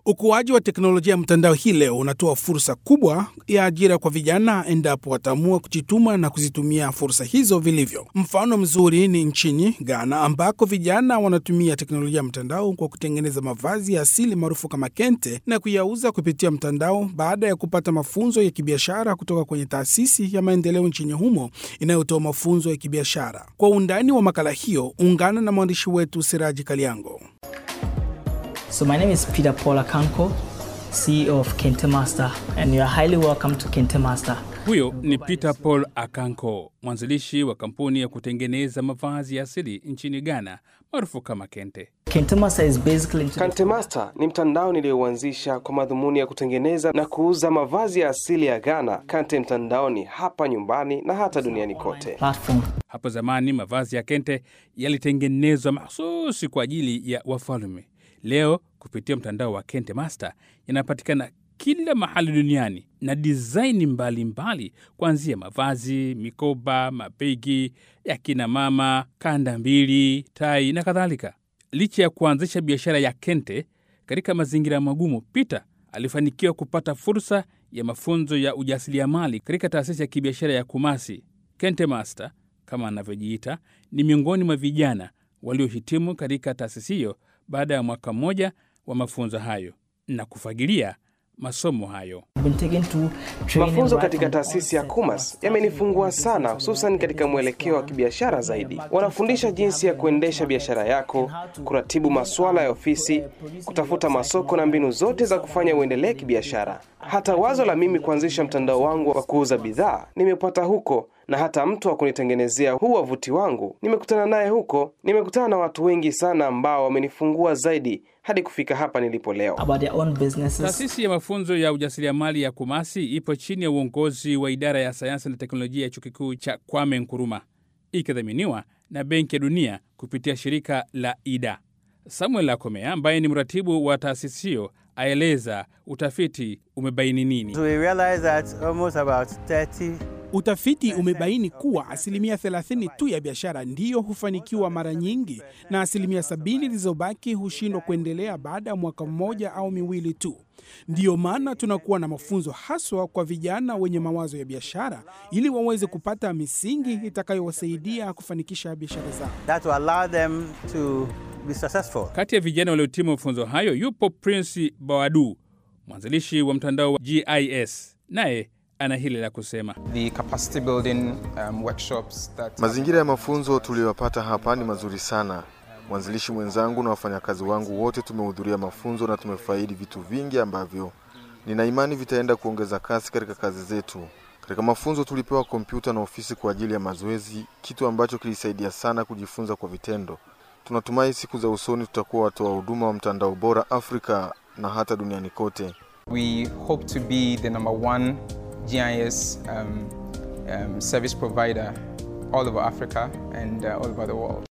Ukuaji wa teknolojia ya mtandao hii leo unatoa fursa kubwa ya ajira kwa vijana endapo wataamua kujituma na kuzitumia fursa hizo vilivyo. Mfano mzuri ni nchini Ghana ambako vijana wanatumia teknolojia ya mtandao kwa kutengeneza mavazi ya asili maarufu kama kente na kuyauza kupitia mtandao baada ya kupata mafunzo ya kibiashara kutoka kwenye taasisi ya maendeleo nchini humo inayotoa mafunzo ya kibiashara. Kwa undani wa makala hiyo, ungana na mwandishi wetu Siraji Kaliango. So my name is Peter Paul Akanko, CEO of Kente Master, and you are highly welcome to Kente Master. Huyo ni Peter Paul Akanko, mwanzilishi wa kampuni ya kutengeneza mavazi ya asili nchini Ghana maarufu kama Kente. Kente Master is basically into Kante Master ni mtandao niliyouanzisha kwa madhumuni ya kutengeneza na kuuza mavazi ya asili ya Ghana Kante mtandaoni hapa nyumbani na hata duniani kote. platform. Hapo zamani mavazi ya Kente yalitengenezwa mahsusi kwa ajili ya wafalme. Leo kupitia mtandao wa Kente Master yanapatikana kila mahali duniani na dizaini mbalimbali, kuanzia mavazi, mikoba, mabegi ya kina mama, kanda mbili, tai na kadhalika. Licha ya kuanzisha biashara ya Kente katika mazingira magumu, Peter alifanikiwa kupata fursa ya mafunzo ya ujasiriamali katika taasisi ya kibiashara ya Kumasi. Kente Master kama anavyojiita ni miongoni mwa vijana waliohitimu katika taasisi hiyo baada ya mwaka mmoja wa mafunzo hayo na kufagilia masomo hayo. I've been taken to training Mafunzo right katika from the taasisi ya onset. Kumas yamenifungua sana, hususan katika mwelekeo wa kibiashara zaidi. Wanafundisha jinsi ya kuendesha biashara yako, kuratibu masuala ya ofisi, kutafuta masoko na mbinu zote za kufanya uendelee kibiashara. Hata wazo la mimi kuanzisha mtandao wangu wa kuuza bidhaa nimepata huko, na hata mtu wa kunitengenezea huu wavuti wangu nimekutana naye huko. Nimekutana na watu wengi sana ambao wamenifungua zaidi hadi kufika hapa nilipo leo. about their own businesses. Taasisi ya mafunzo ya ujasiriamali ya Kumasi ipo chini ya uongozi wa idara ya sayansi na teknolojia ya chuo kikuu cha Kwame Nkrumah, ikidhaminiwa na Benki ya Dunia kupitia shirika la IDA. Samuel Akomea ambaye ni mratibu wa taasisi hiyo aeleza utafiti umebaini nini. We realized that almost about 30 Utafiti umebaini kuwa asilimia 30 tu ya biashara ndiyo hufanikiwa mara nyingi na asilimia sabini zilizobaki hushindwa kuendelea baada ya mwaka mmoja au miwili tu. Ndiyo maana tunakuwa na mafunzo haswa kwa vijana wenye mawazo ya biashara ili waweze kupata misingi itakayowasaidia kufanikisha biashara zao. that will allow them to be successful. Kati ya vijana waliotimu mafunzo hayo yupo Prince Bawadu, mwanzilishi wa mtandao wa GIS, naye ana hili la kusema. the capacity building um, workshops that Mazingira ya mafunzo tuliyopata hapa ni mazuri sana. Mwanzilishi mwenzangu na wafanyakazi wangu wote tumehudhuria mafunzo na tumefaidi vitu vingi ambavyo nina imani vitaenda kuongeza kasi katika kazi zetu. Katika mafunzo tulipewa kompyuta na ofisi kwa ajili ya mazoezi, kitu ambacho kilisaidia sana kujifunza kwa vitendo. Tunatumai siku za usoni tutakuwa watoa huduma wa mtandao bora Afrika na hata duniani kote. we hope to be the number one GIS um, um, service provider all over Africa and uh, all over the world.